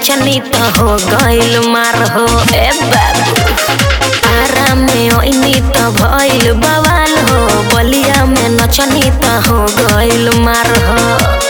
नचनी तो हो गइल मार हो ए बाबू आरा में ओइनी तो भइल बवाल हो बलिया में नचनी तो हो गइल मार हो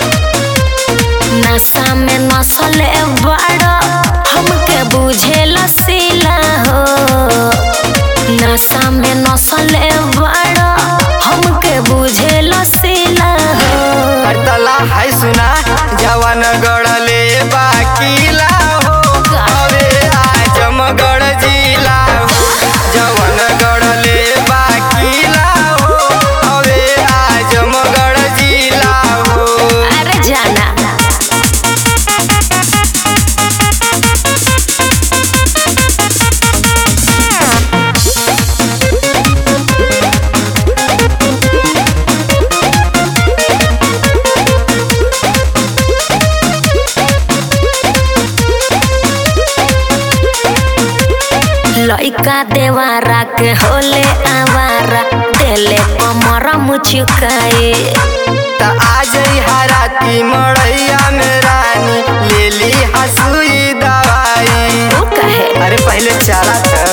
नशा में नसले बड़ा हमके बुझे लसीला हो नशा में नसले बड़ा हमके बुझे लसीला हो हरतला है सुना जवन गढ़ले बाकीला हो अबे आजमगढ़ जिला हो जवन गढ़ले बाकीला हो अबे आजमगढ़ जिला हो अरे जाना लइका देवारा के होले आवारा देले कमर मुचुकाए त आज हराती मड़ैया में रानी ले ली हसुई दवाई वो कहे अरे पहले चला था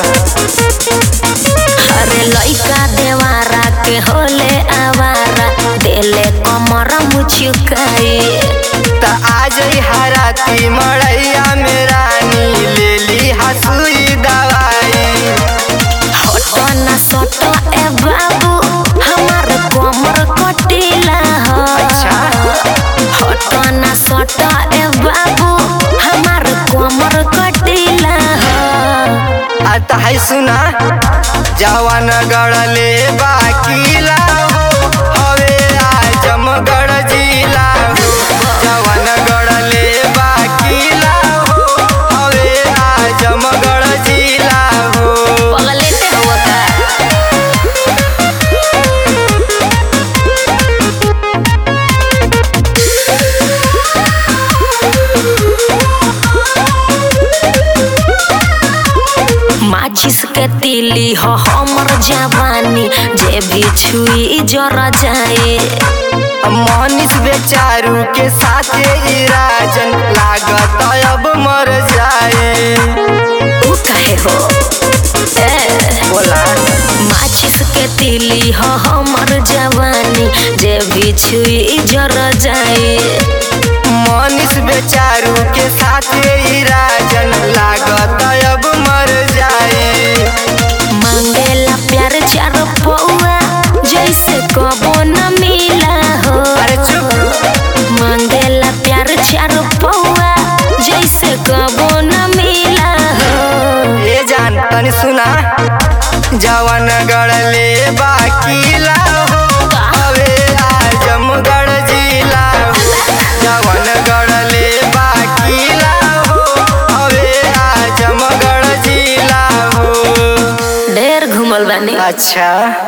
अरे लइका देवारा के होले आवारा देले कमर मुचुकाए त आज हराती मड़ैया में रानी ले ली हसुई दवाई हटो ना सटो ए बाबू हमार कमर कटिला हो अच्छा। हटो ना सटो ए बाबू हमार कमर कटिला हो आता है सुना जवान गढ़ले बाकीला हो हवे आजमगढ़ जिला हो जवान गढ़ले बाकीला हो हवे आजमगढ़ जिला हो पगलेटे हुआ का माचिस के तिली हो हमर जवानी जे भी छुई जर जाए मनीष बेचारू के साथे ई राजन लागत अब मर जाए ऊ कहे हो ए बोला माचिस के तिली हो हमर जवानी जे भी छुई जर जाए मनीष बेचारू के साथे ई राजन लागत अब मर जाए मांगेला प्यार चार पौआ जैसे कबो न मिला हो अरे चुप मांगेला प्यार चार पौआ जैसे कबो न मिला हो ये जान तनी सुना जवन गढ़ले बाकीला हो अबे आजमगढ़ जिला हो जवन गढ़ले बाकीला हो अबे आजमगढ़ जिला हो ढेर घूमल बानी अच्छा